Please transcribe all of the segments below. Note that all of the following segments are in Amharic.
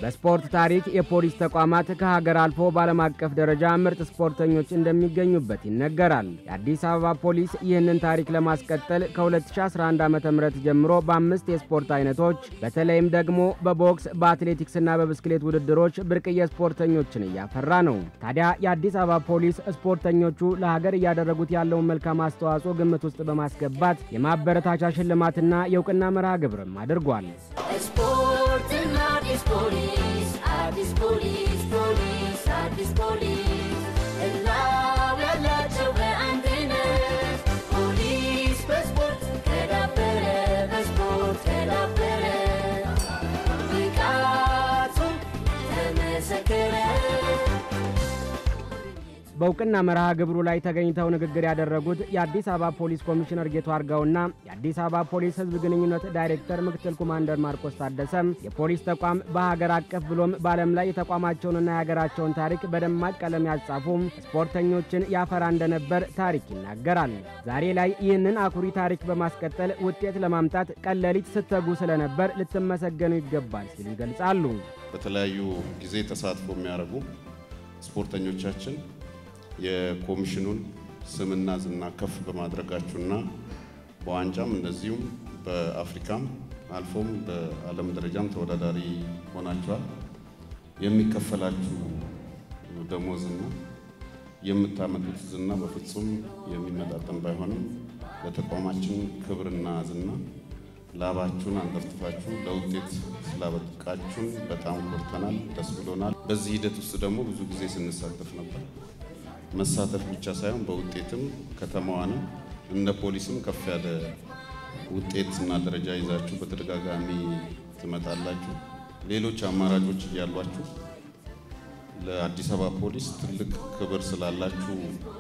በስፖርት ታሪክ የፖሊስ ተቋማት ከሀገር አልፎ በዓለም አቀፍ ደረጃ ምርጥ ስፖርተኞች እንደሚገኙበት ይነገራል። የአዲስ አበባ ፖሊስ ይህንን ታሪክ ለማስቀጠል ከ2011 ዓ ም ጀምሮ በአምስት የስፖርት አይነቶች በተለይም ደግሞ በቦክስ በአትሌቲክስና በብስክሌት ውድድሮች ብርቅዬ ስፖርተኞችን እያፈራ ነው። ታዲያ የአዲስ አበባ ፖሊስ ስፖርተኞቹ ለሀገር እያደረጉት ያለውን መልካም አስተዋጽኦ ግምት ውስጥ በማስገባት የማበረታቻ ሽልማትና የእውቅና መርሃ ግብርም አድርጓል። ስፖርትና አዲስ ፖሊስ አዲስ ፖሊስ ፖሊስ አዲስ ፖሊስ እላው ያላቸው በአንድነት ፖሊስ በስፖርት ከዳበረ በስፖርት ከዳበረ ብቃቱ ተመሰከረ። በእውቅና መርሃ ግብሩ ላይ ተገኝተው ንግግር ያደረጉት የአዲስ አበባ ፖሊስ ኮሚሽነር ጌቱ አርጋውና የአዲስ አበባ ፖሊስ ሕዝብ ግንኙነት ዳይሬክተር ምክትል ኮማንደር ማርቆስ ታደሰም የፖሊስ ተቋም በሀገር አቀፍ ብሎም በዓለም ላይ የተቋማቸውንና የሀገራቸውን ታሪክ በደማቅ ቀለም ያጻፉ ስፖርተኞችን ያፈራ እንደነበር ታሪክ ይናገራል። ዛሬ ላይ ይህንን አኩሪ ታሪክ በማስቀጠል ውጤት ለማምጣት ቀለሊት ስተጉ ስለነበር ልትመሰገኑ ይገባል ሲሉ ይገልጻሉ። በተለያዩ ጊዜ ተሳትፎ የሚያደርጉ ስፖርተኞቻችን የኮሚሽኑን ስምና ዝና ከፍ በማድረጋችሁና በዋንጫም እንደዚሁም በአፍሪካም አልፎም በዓለም ደረጃም ተወዳዳሪ ሆናችኋል። የሚከፈላችሁ ደሞዝና የምታመጡት ዝና በፍጹም የሚመጣጠን ባይሆንም ለተቋማችን ክብርና ዝና ላባችሁን አንጠፍጥፋችሁ ለውጤት ስላበቃችሁን በጣም ኮርተናል፣ ደስ ብሎናል። በዚህ ሂደት ውስጥ ደግሞ ብዙ ጊዜ ስንሳተፍ ነበር። መሳተፍ ብቻ ሳይሆን በውጤትም ከተማዋንም እንደ ፖሊስም ከፍ ያለ ውጤት እና ደረጃ ይዛችሁ በተደጋጋሚ ትመጣላችሁ። ሌሎች አማራጮች እያሏችሁ ለአዲስ አበባ ፖሊስ ትልቅ ክብር ስላላችሁ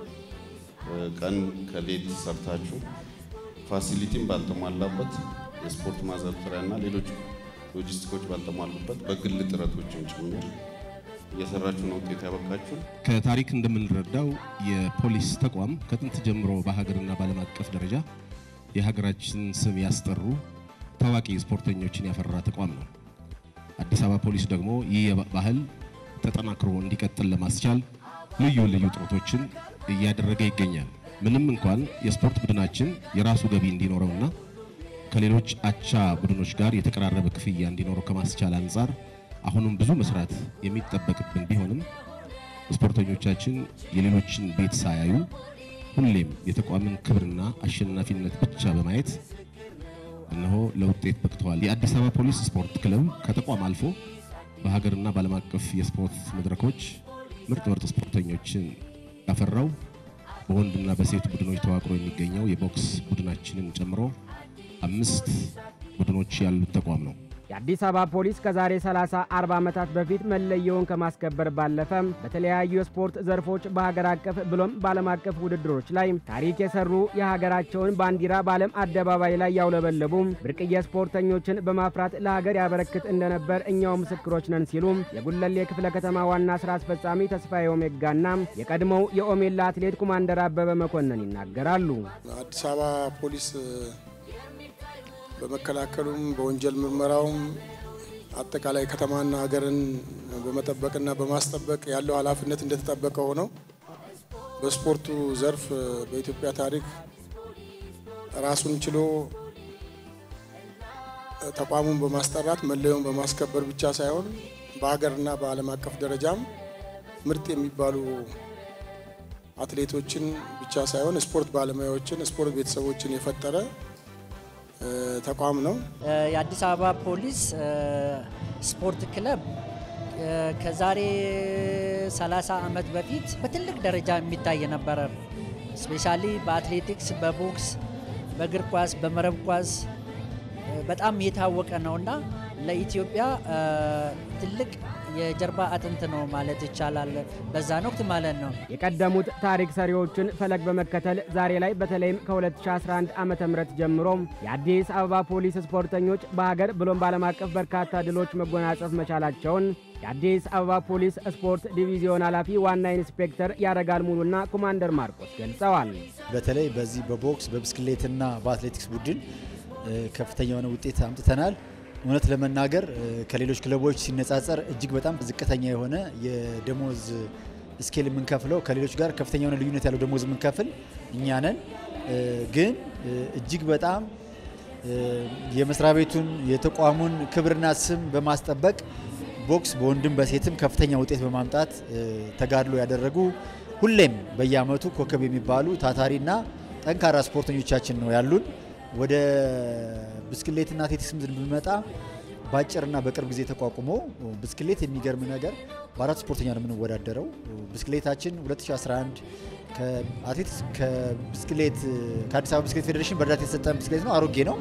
ቀን ከሌት ሰርታችሁ ፋሲሊቲም ባልተሟላበት የስፖርት ማዘውተሪያና ሌሎች ሎጂስቲኮች ባልተሟሉበት በግል ጥረቶችን ጭምር እየሰራችሁ ነው ውጤት ያበቃችሁ። ከታሪክ እንደምንረዳው የፖሊስ ተቋም ከጥንት ጀምሮ በሀገርና በዓለም አቀፍ ደረጃ የሀገራችን ስም ያስጠሩ ታዋቂ ስፖርተኞችን ያፈራ ተቋም ነው። አዲስ አበባ ፖሊስ ደግሞ ይህ ባህል ተጠናክሮ እንዲቀጥል ለማስቻል ልዩ ልዩ ጥረቶችን እያደረገ ይገኛል። ምንም እንኳን የስፖርት ቡድናችን የራሱ ገቢ እንዲኖረውና ከሌሎች አቻ ቡድኖች ጋር የተቀራረበ ክፍያ እንዲኖረው ከማስቻል አንጻር አሁንም ብዙ መስራት የሚጠበቅብን ቢሆንም ስፖርተኞቻችን የሌሎችን ቤት ሳያዩ ሁሌም የተቋምን ክብርና አሸናፊነት ብቻ በማየት እነሆ ለውጤት በቅተዋል። የአዲስ አበባ ፖሊስ ስፖርት ክለብ ከተቋም አልፎ በሀገርና በዓለም አቀፍ የስፖርት መድረኮች ምርጥ ምርጥ ስፖርተኞችን ያፈራው በወንድና በሴት ቡድኖች ተዋቅሮ የሚገኘው የቦክስ ቡድናችንን ጨምሮ አምስት ቡድኖች ያሉት ተቋም ነው። የአዲስ አበባ ፖሊስ ከዛሬ 30 40 ዓመታት በፊት መለየውን ከማስከበር ባለፈ በተለያዩ የስፖርት ዘርፎች በሀገር አቀፍ ብሎም በዓለም አቀፍ ውድድሮች ላይ ታሪክ የሰሩ የሀገራቸውን ባንዲራ በዓለም አደባባይ ላይ ያውለበለቡ ብርቅዬ ስፖርተኞችን በማፍራት ለሀገር ያበረክት እንደነበር እኛው ምስክሮች ነን ሲሉ የጉለሌ ክፍለ ከተማ ዋና ስራ አስፈጻሚ ተስፋዬ ኦሜጋና የቀድሞው የኦሜላ አትሌት ኮማንደር አበበ መኮንን ይናገራሉ። አዲስ አበባ ፖሊስ በመከላከሉም በወንጀል ምርመራውም አጠቃላይ ከተማና ሀገርን በመጠበቅና በማስጠበቅ ያለው ኃላፊነት እንደተጠበቀ ሆነው በስፖርቱ ዘርፍ በኢትዮጵያ ታሪክ ራሱን ችሎ ተቋሙን በማስጠራት መለያውን በማስከበር ብቻ ሳይሆን በሀገርና በዓለም አቀፍ ደረጃም ምርጥ የሚባሉ አትሌቶችን ብቻ ሳይሆን ስፖርት ባለሙያዎችን፣ ስፖርት ቤተሰቦችን የፈጠረ ተቋም ነው። የአዲስ አበባ ፖሊስ ስፖርት ክለብ ከዛሬ 30 ዓመት በፊት በትልቅ ደረጃ የሚታይ ነበረ። ስፔሻሊ በአትሌቲክስ፣ በቦክስ፣ በእግር ኳስ፣ በመረብ ኳስ በጣም የታወቀ ነውና ለኢትዮጵያ ትልቅ የጀርባ አጥንት ነው ማለት ይቻላል። በዛን ወቅት ማለት ነው። የቀደሙት ታሪክ ሰሪዎችን ፈለግ በመከተል ዛሬ ላይ በተለይም ከ2011 ዓ ም ጀምሮ የአዲስ አበባ ፖሊስ ስፖርተኞች በሀገር ብሎም በዓለም አቀፍ በርካታ ድሎች መጎናጸፍ መቻላቸውን የአዲስ አበባ ፖሊስ ስፖርት ዲቪዚዮን ኃላፊ ዋና ኢንስፔክተር ያረጋል ሙሉና ኮማንደር ማርቆስ ገልጸዋል። በተለይ በዚህ በቦክስ በብስክሌትና በአትሌቲክስ ቡድን ከፍተኛ የሆነ ውጤት አምጥተናል። እውነት ለመናገር ከሌሎች ክለቦች ሲነጻጸር እጅግ በጣም ዝቅተኛ የሆነ የደሞዝ ስኬል የምንከፍለው ከሌሎች ጋር ከፍተኛ የሆነ ልዩነት ያለው ደሞዝ የምንከፍል እኛ ነን። ግን እጅግ በጣም የመስሪያ ቤቱን የተቋሙን ክብርና ስም በማስጠበቅ ቦክስ በወንድም በሴትም ከፍተኛ ውጤት በማምጣት ተጋድሎ ያደረጉ ሁሌም በየአመቱ ኮከብ የሚባሉ ታታሪና ጠንካራ ስፖርተኞቻችን ነው ያሉን። ወደ ብስክሌትና አትሌቲክስም ብንመጣ በአጭርና በቅርብ ጊዜ ተቋቁሞ ብስክሌት የሚገርም ነገር በአራት ስፖርተኛ ነው የምንወዳደረው። ብስክሌታችን 2011 ከአትሌቲክስ ከብስክሌት ከአዲስ አበባ ብስክሌት ፌዴሬሽን በእርዳታ የተሰጠን ብስክሌት ነው። አሮጌ ነው።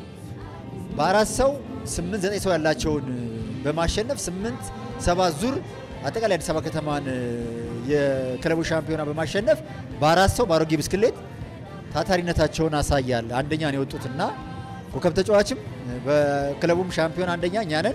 በአራት ሰው ስምንት ዘጠኝ ሰው ያላቸውን በማሸነፍ ስምንት ሰባት ዙር አጠቃላይ አዲስ አበባ ከተማን የክለቡ ሻምፒዮና በማሸነፍ በአራት ሰው በአሮጌ ብስክሌት ታታሪነታቸውን አሳያል። አንደኛ ነው የወጡትና ኮከብ ተጫዋችም በክለቡም ሻምፒዮን አንደኛ እኛ ነን።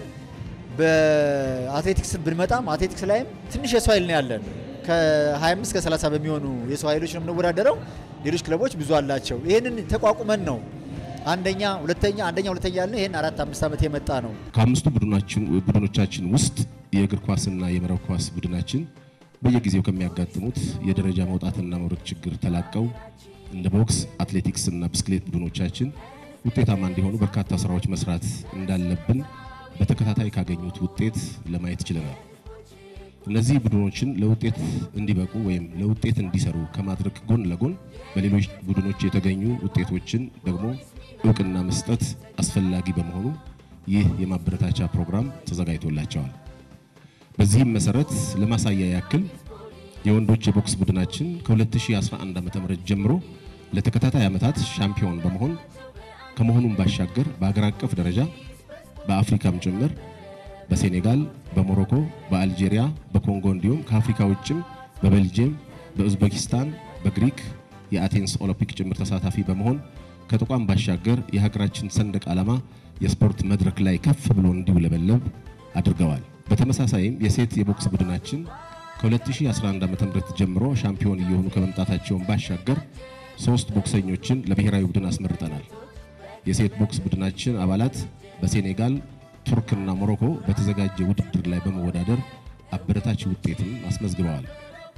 በአትሌቲክስ ብንመጣም አትሌቲክስ ላይም ትንሽ የሰው ኃይል ነው ያለን። ከ25 እስከ 30 በሚሆኑ የሰው ኃይሎች ነው የምንወዳደረው። ሌሎች ክለቦች ብዙ አላቸው። ይህንን ተቋቁመን ነው አንደኛ ሁለተኛ አንደኛ ሁለተኛ ያለ ይህን አራት አምስት ዓመት የመጣ ነው። ከአምስቱ ቡድኖቻችን ውስጥ የእግር ኳስና የመረብ ኳስ ቡድናችን በየጊዜው ከሚያጋጥሙት የደረጃ መውጣትና መውረድ ችግር ተላቀው እንደ ቦክስ፣ አትሌቲክስ እና ብስክሌት ቡድኖቻችን ውጤታማ እንዲሆኑ በርካታ ስራዎች መስራት እንዳለብን በተከታታይ ካገኙት ውጤት ለማየት ችለናል። እነዚህ ቡድኖችን ለውጤት እንዲበቁ ወይም ለውጤት እንዲሰሩ ከማድረግ ጎን ለጎን በሌሎች ቡድኖች የተገኙ ውጤቶችን ደግሞ እውቅና መስጠት አስፈላጊ በመሆኑ ይህ የማበረታቻ ፕሮግራም ተዘጋጅቶላቸዋል። በዚህም መሰረት ለማሳያ ያክል የወንዶች የቦክስ ቡድናችን ከ2011 ዓ.ም ጀምሮ ለተከታታይ ዓመታት ሻምፒዮን በመሆን ከመሆኑም ባሻገር በአገር አቀፍ ደረጃ በአፍሪካም ጭምር በሴኔጋል፣ በሞሮኮ፣ በአልጄሪያ፣ በኮንጎ እንዲሁም ከአፍሪካ ውጭም በቤልጅየም፣ በኡዝቤኪስታን፣ በግሪክ የአቴንስ ኦሎምፒክ ጭምር ተሳታፊ በመሆን ከተቋም ባሻገር የሀገራችን ሰንደቅ ዓላማ የስፖርት መድረክ ላይ ከፍ ብሎ እንዲውለበለብ አድርገዋል። በተመሳሳይም የሴት የቦክስ ቡድናችን ከ2011 ዓ.ም ጀምሮ ሻምፒዮን እየሆኑ ከመምጣታቸውን ባሻገር ሶስት ቦክሰኞችን ለብሔራዊ ቡድን አስመርጠናል። የሴት ቦክስ ቡድናችን አባላት በሴኔጋል ቱርክና ሞሮኮ በተዘጋጀ ውድድር ላይ በመወዳደር አበረታች ውጤትም አስመዝግበዋል።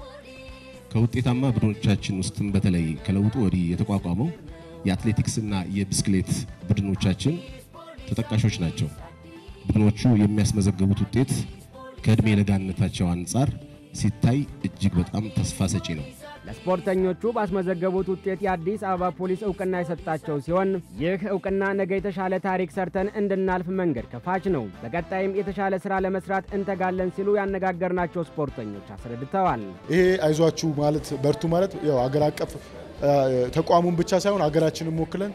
ከውጤታማ ቡድኖቻችን ውስጥም በተለይ ከለውጡ ወዲህ የተቋቋመው የአትሌቲክስና የብስክሌት ቡድኖቻችን ተጠቃሾች ናቸው። ቡድኖቹ የሚያስመዘገቡት ውጤት ከዕድሜ ለጋነታቸው አንጻር ሲታይ እጅግ በጣም ተስፋ ሰጪ ነው። ለስፖርተኞቹ ባስመዘገቡት ውጤት የአዲስ አበባ ፖሊስ እውቅና የሰጣቸው ሲሆን ይህ እውቅና ነገ የተሻለ ታሪክ ሰርተን እንድናልፍ መንገድ ከፋች ነው። በቀጣይም የተሻለ ስራ ለመስራት እንተጋለን ሲሉ ያነጋገርናቸው ስፖርተኞች አስረድተዋል። ይሄ አይዟችሁ ማለት በርቱ ማለት ያው አገር አቀፍ ተቋሙን ብቻ ሳይሆን ሀገራችንን ወክለን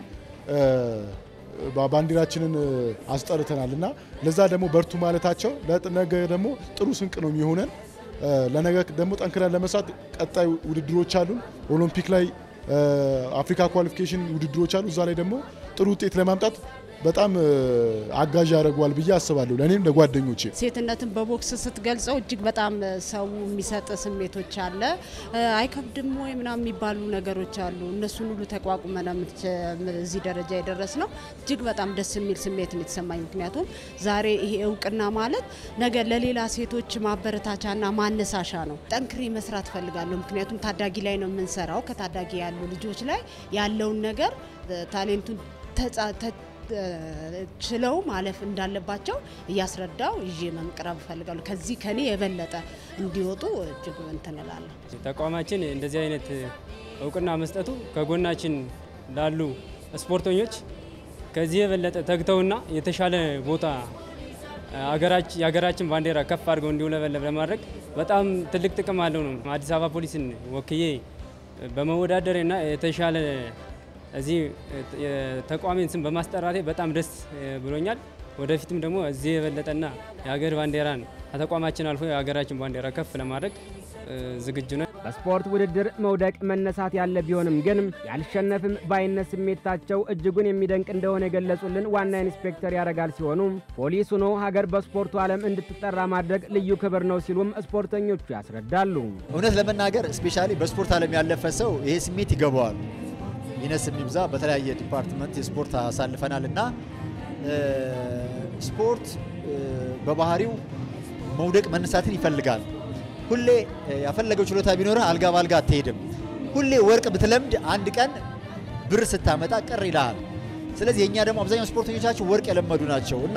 ባንዲራችንን አስጠርተናል እና ለዛ ደግሞ በርቱ ማለታቸው ነገ ደግሞ ጥሩ ስንቅ ነው የሚሆነን። ለነገ ደግሞ ጠንክረን ለመስራት ቀጣይ ውድድሮች አሉን። ኦሎምፒክ ላይ አፍሪካ ኳሊፊኬሽን ውድድሮች አሉ። እዛ ላይ ደግሞ ጥሩ ውጤት ለማምጣት በጣም አጋዥ ያደርገዋል ብዬ አስባለሁ። ለእኔም ለጓደኞቼ ሴትነትን በቦክስ ስትገልጸው እጅግ በጣም ሰው የሚሰጥ ስሜቶች አለ። አይከብድም ወይ ምናምን የሚባሉ ነገሮች አሉ። እነሱን ሁሉ ተቋቁመን እዚህ ደረጃ የደረስ ነው። እጅግ በጣም ደስ የሚል ስሜት ነው የተሰማኝ። ምክንያቱም ዛሬ ይሄ እውቅና ማለት ነገ ለሌላ ሴቶች ማበረታቻና ማነሳሻ ነው። ጠንክሬ መስራት ፈልጋለሁ። ምክንያቱም ታዳጊ ላይ ነው የምንሰራው። ከታዳጊ ያሉ ልጆች ላይ ያለውን ነገር ታሌንቱን ችለው ማለፍ እንዳለባቸው እያስረዳው ይዤ መቅረብ እፈልጋለሁ። ከዚህ ከኔ የበለጠ እንዲወጡ እጅግ እንትን እላለሁ። ተቋማችን እንደዚህ አይነት እውቅና መስጠቱ ከጎናችን ላሉ ስፖርተኞች ከዚህ የበለጠ ተግተውና የተሻለ ቦታ የሀገራችን ባንዲራ ከፍ አድርገው እንዲውለበለብ ለማድረግ በጣም ትልቅ ጥቅም አለው ነው። አዲስ አበባ ፖሊስን ወክዬ በመወዳደሬና የተሻለ እዚህ የተቋሜን ስም በማስጠራቴ በጣም ደስ ብሎኛል። ወደፊትም ደግሞ እዚህ የበለጠና የሀገር ባንዲራን ከተቋማችን አልፎ የሀገራችን ባንዲራ ከፍ ለማድረግ ዝግጁ ነን። በስፖርት ውድድር መውደቅ መነሳት ያለ ቢሆንም ግን ያልሸነፍም ባይነት ስሜታቸው እጅጉን የሚደንቅ እንደሆነ የገለጹልን ዋና ኢንስፔክተር ያረጋል ሲሆኑ ፖሊስ ሆኖ ሀገር በስፖርቱ ዓለም እንድትጠራ ማድረግ ልዩ ክብር ነው ሲሉም ስፖርተኞቹ ያስረዳሉ። እውነት ለመናገር ስፔሻሊ በስፖርት ዓለም ያለፈ ሰው ይሄ ስሜት ይገባዋል። ይነስ የሚብዛ በተለያየ ዲፓርትመንት የስፖርት አሳልፈናል እና ስፖርት እ፣ በባህሪው መውደቅ መነሳትን ይፈልጋል። ሁሌ እ፣ ያፈለገው ችሎታ ቢኖርህ አልጋ በአልጋ አትሄድም። ሁሌ ወርቅ ብትለምድ አንድ ቀን ብር ስታመጣ ቅር ይልሃል። ስለዚህ የእኛ ደግሞ አብዛኛው ስፖርተኞቻችን ወርቅ የለመዱ ናቸው እና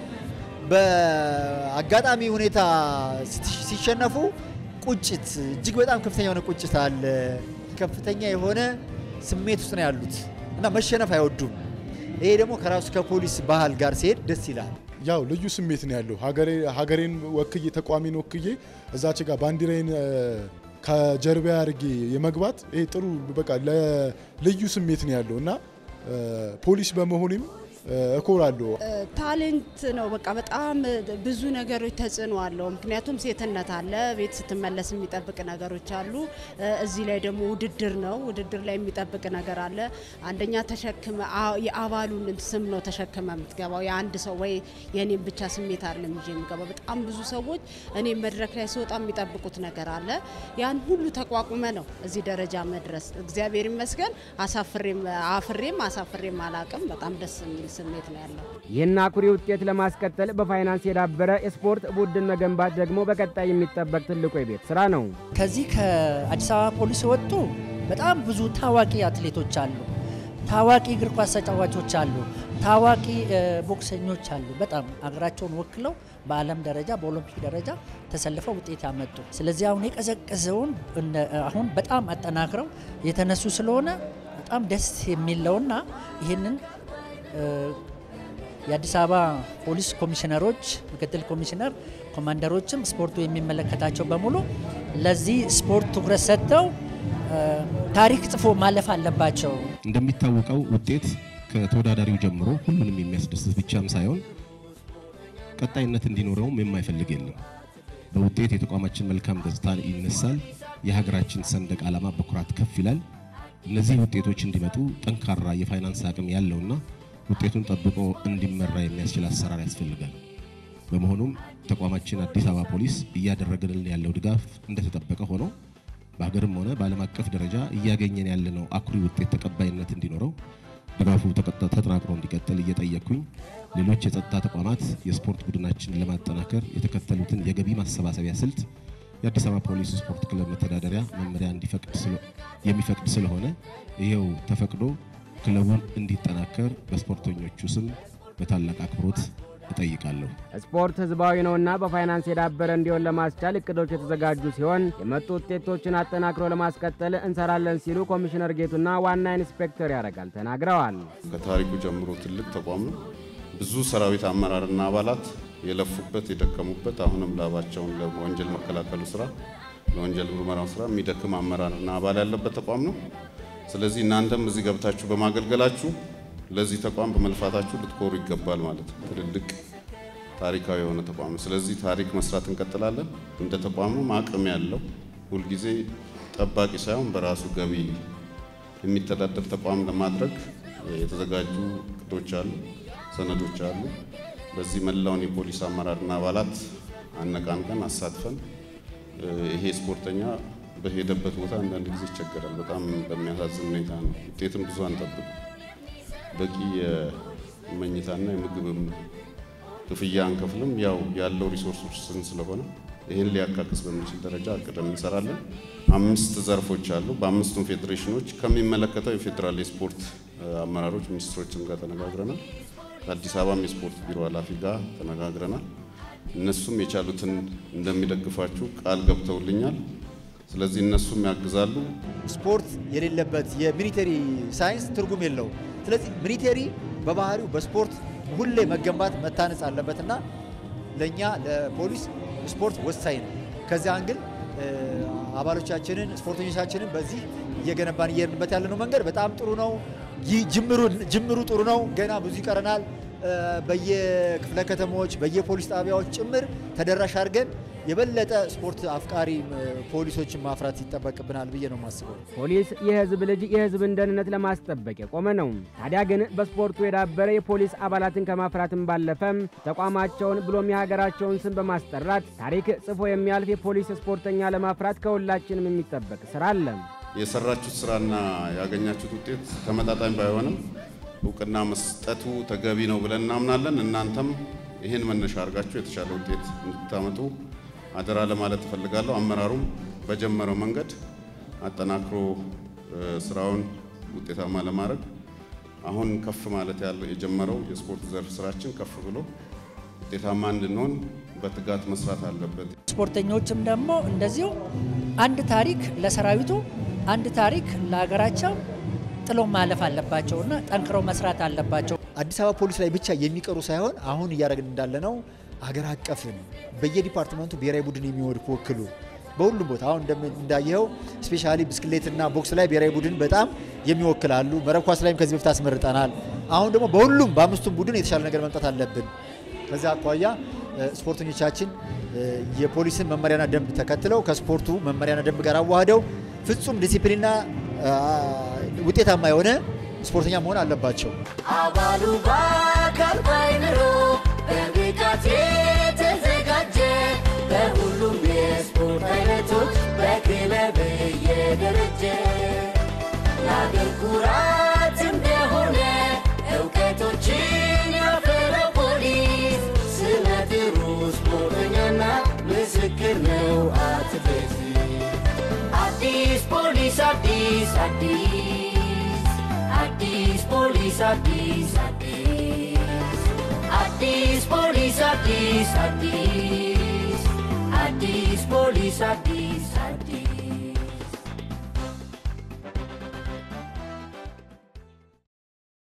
በአጋጣሚ ሁኔታ ሲት- ሲሸነፉ ቁጭት እጅግ በጣም ከፍተኛ የሆነ ቁጭት አለ። ከፍተኛ የሆነ ስሜት ውስጥ ነው ያሉት እና መሸነፍ አይወዱም። ይሄ ደግሞ ከራሱ ከፖሊስ ባህል ጋር ሲሄድ ደስ ይላል። ያው ልዩ ስሜት ነው ያለው። ሀገሬ- ሀገሬን ወክዬ ተቋሚን ወክዬ እዛች ጋር ባንዲራዬን እ፣ ከጀርባ አድርጌ የመግባት ይሄ ጥሩ በቃ ለ- ልዩ ስሜት ነው ያለው እና እ፣ ፖሊስ በመሆኔም እ፣ እኮራለሁ። ታሌንት ነው። በቃ በጣም ብዙ ነገሮች ተጽዕኖ አለው። ምክንያቱም ሴትነት አለ፣ ቤት ስትመለስ የሚጠብቅ ነገሮች አሉ። እዚህ ላይ ደግሞ ውድድር ነው። ውድድር ላይ የሚጠብቅ ነገር አለ። አንደኛ ተሸክመ አ- የአባሉን ስም ነው ተሸክመ የምትገባው። የአንድ ሰው ወይ የኔም ብቻ ስሜት አይደለም ይዤ የምገባው። በጣም ብዙ ሰዎች እኔ መድረክ ላይ ስወጣ የሚጠብቁት ነገር አለ። ያን ሁሉ ተቋቁመ ነው እዚህ ደረጃ መድረስ። እግዚአብሔር ይመስገን አሳፍሬም አፍሬም አሳፍሬም አላቅም። በጣም ደስ የሚል ስሜት ነው ያለው። ይህን አኩሪ ውጤት ለማስቀጠል በፋይናንስ የዳበረ የስፖርት ቡድን መገንባት ደግሞ በቀጣይ የሚጠበቅ ትልቁ የቤት ስራ ነው። ከዚህ ከአዲስ አበባ ፖሊስ የወጡ በጣም ብዙ ታዋቂ አትሌቶች አሉ። ታዋቂ እግር ኳስ ተጫዋቾች አሉ። ታዋቂ እ፣ ቦክሰኞች አሉ። በጣም አገራቸውን ወክለው በዓለም ደረጃ በኦሎምፒክ ደረጃ ተሰልፈው ውጤት ያመጡ። ስለዚህ አሁን የቀዘቀዘውን እነ- አሁን በጣም አጠናክረው የተነሱ ስለሆነ በጣም ደስ የሚለውና ይህንን እ፣ የአዲስ አበባ ፖሊስ ኮሚሽነሮች፣ ምክትል ኮሚሽነር፣ ኮማንደሮችም ስፖርቱ የሚመለከታቸው በሙሉ ለዚህ ስፖርት ትኩረት ሰጥተው እ፣ ታሪክ ጽፎ ማለፍ አለባቸው። እንደሚታወቀው ውጤት ከተወዳዳሪው ጀምሮ ሁሉንም የሚያስደስት ብቻም ሳይሆን ቀጣይነት እንዲኖረውም የማይፈልግ የለም። በውጤት የተቋማችን መልካም ገጽታ ይነሳል። የሀገራችን ሰንደቅ ዓላማ በኩራት ከፍ ይላል። እነዚህ ውጤቶች እንዲመጡ ጠንካራ የፋይናንስ አቅም ያለውና ውጤቱን ጠብቆ እንዲመራ የሚያስችል አሰራር ያስፈልጋል። በመሆኑም ተቋማችን አዲስ አበባ ፖሊስ እያደረገልን ያለው ድጋፍ እንደተጠበቀ ሆኖ በሀገርም ሆነ በዓለም አቀፍ ደረጃ እያገኘን ያለነው አኩሪ ውጤት ተቀባይነት እንዲኖረው ድጋፉ ተቀጣ- ተጠናክሮ እንዲቀጥል እየጠየቅኩኝ ሌሎች የጸጥታ ተቋማት የስፖርት ቡድናችንን ለማጠናከር የተከተሉትን የገቢ ማሰባሰቢያ ስልት የአዲስ አበባ ፖሊስ ስፖርት ክለብ መተዳደሪያ መመሪያ እንዲፈቅድ ስለ- የሚፈቅድ ስለሆነ ይኸው ተፈቅዶ ክለቡን እንዲጠናከር በስፖርተኞቹ ስም በታላቅ አክብሮት እጠይቃለሁ። ስፖርት ህዝባዊ ነውና በፋይናንስ የዳበረ እንዲሆን ለማስቻል እቅዶች የተዘጋጁ ሲሆን የመጡ ውጤቶችን አጠናክሮ ለማስቀጠል እንሰራለን ሲሉ ኮሚሽነር ጌቱና ዋና ኢንስፔክተር ያረጋል ተናግረዋል። ከታሪኩ ጀምሮ ትልቅ ተቋም ነው። ብዙ ሰራዊት አመራርና አባላት የለፉበት የደከሙበት፣ አሁንም ላባቸውን ለወንጀል መከላከሉ ስራ ለወንጀል ምርመራው ስራ የሚደክም አመራርና አባል ያለበት ተቋም ነው። ስለዚህ እናንተም እዚህ ገብታችሁ በማገልገላችሁ ለዚህ ተቋም በመልፋታችሁ ልትኮሩ ይገባል ማለት ነው። ትልልቅ ታሪካዊ የሆነ ተቋም ነው። ስለዚህ ታሪክ መስራት እንቀጥላለን። እንደ ተቋምም አቅም ያለው ሁልጊዜ ጠባቂ ሳይሆን በራሱ ገቢ የሚተዳደር ተቋም ለማድረግ የተዘጋጁ እቅዶች አሉ፣ ሰነዶች አሉ። በዚህ መላውን የፖሊስ አመራርና አባላት አነቃንቀን አሳትፈን እ፣ ይሄ ስፖርተኛ በሄደበት ቦታ አንዳንድ ጊዜ ይቸገራል። በጣም በሚያሳዝን ሁኔታ ነው። ውጤትም ብዙ አንጠብቅ። በቂ የመኝታና የምግብም ክፍያ አንከፍልም። ያው ያለው ሪሶርስ ውስን ስለሆነ ይህን ሊያካክስ በሚችል ደረጃ አቅደን እንሰራለን። አምስት ዘርፎች አሉ። በአምስቱም ፌዴሬሽኖች ከሚመለከተው የፌዴራል የስፖርት እ፣ አመራሮች ሚኒስትሮችም ጋር ተነጋግረናል። ከአዲስ አበባም የስፖርት ቢሮ ኃላፊ ጋር ተነጋግረናል። እነሱም የቻሉትን እንደሚደግፋችሁ ቃል ገብተውልኛል። ስለዚህ እነሱም ያግዛሉ። ስፖርት የሌለበት የሚሊተሪ ሳይንስ ትርጉም የለውም። ስለዚህ ሚሊተሪ በባህሪው በስፖርት ሁሌ መገንባት መታነጽ አለበትና ለእኛ ለፖሊስ ስፖርት ወሳኝ ነው። ከዚያ አንግል እ፣ አባሎቻችንን ስፖርተኞቻችንን በዚህ እየገነባን እየሄድንበት ያለነው መንገድ በጣም ጥሩ ነው። ይህ ጅምሩ ጅምሩ ጥሩ ነው። ገና ብዙ ይቀረናል። እ፣ በየክፍለ ከተሞች በየፖሊስ ጣቢያዎች ጭምር ተደራሽ አድርገን የበለጠ ስፖርት አፍቃሪ እ፣ ፖሊሶችን ማፍራት ይጠበቅብናል ብዬ ነው የማስበው። ፖሊስ የህዝብ ልጅ የህዝብን ደህንነት ለማስጠበቅ የቆመ ነው። ታዲያ ግን በስፖርቱ የዳበረ የፖሊስ አባላትን ከማፍራትም ባለፈም ተቋማቸውን ብሎም የሀገራቸውን ስም በማስጠራት ታሪክ ጽፎ የሚያልፍ የፖሊስ ስፖርተኛ ለማፍራት ከሁላችንም የሚጠበቅ ስራ አለ። የሰራችሁት ስራና ያገኛችሁት ውጤት ተመጣጣኝ ባይሆንም እውቅና መስጠቱ ተገቢ ነው ብለን እናምናለን። እናንተም ይህን መነሻ አድርጋችሁ የተሻለ ውጤት እንድታመጡ አደራ ለማለት እፈልጋለሁ። አመራሩም በጀመረው መንገድ አጠናክሮ ስራውን ውጤታማ ለማድረግ አሁን ከፍ ማለት ያለው የጀመረው የስፖርት ዘርፍ ስራችን ከፍ ብሎ ውጤታማ እንድንሆን በትጋት መስራት አለበት። ስፖርተኞችም ደግሞ እንደዚሁ አንድ ታሪክ ለሰራዊቱ፣ አንድ ታሪክ ለሀገራቸው ጥሎ ማለፍ አለባቸውና ጠንክረው መስራት አለባቸው። አዲስ አበባ ፖሊስ ላይ ብቻ የሚቀሩ ሳይሆን አሁን እያደረግን እንዳለ ነው ሀገር አቀፍን በየዲፓርትመንቱ ብሔራዊ ቡድን የሚወክሉ በሁሉም ቦታ አሁን እንዳየኸው ስፔሻሊ ብስክሌትና ቦክስ ላይ ብሔራዊ ቡድን በጣም የሚወክላሉ። መረብ ኳስ ላይም ከዚህ በፊት አስመርጠናል። አሁን ደግሞ በሁሉም በአምስቱም ቡድን የተሻለ ነገር መምጣት አለብን። ከዚያ አኳያ ስፖርተኞቻችን የፖሊስን መመሪያና ደንብ ተከትለው ከስፖርቱ መመሪያና ደንብ ጋር አዋህደው ፍጹም ዲሲፕሊንና ውጤታማ የሆነ ስፖርተኛ መሆን አለባቸው። አባሉ በአካል ባይምሮ በብቃት የተዘጋጀ በሁሉም የስፖርት አይነቶች በክለብ እየደረጀ ለአገር ኩራት እንደሆነ እውቀቶችን ያፈራው ፖሊስ ስመ ጥሩ ስፖርተኛና ምስክር ነው አትሌት አዲስ ፖሊስ አዲስ አዲስ አዲስ ፖሊስ አዲስ አዲስ አዲስ ፖሊስ አዲስ አዲስ አዲስ ፖሊስ አዲስ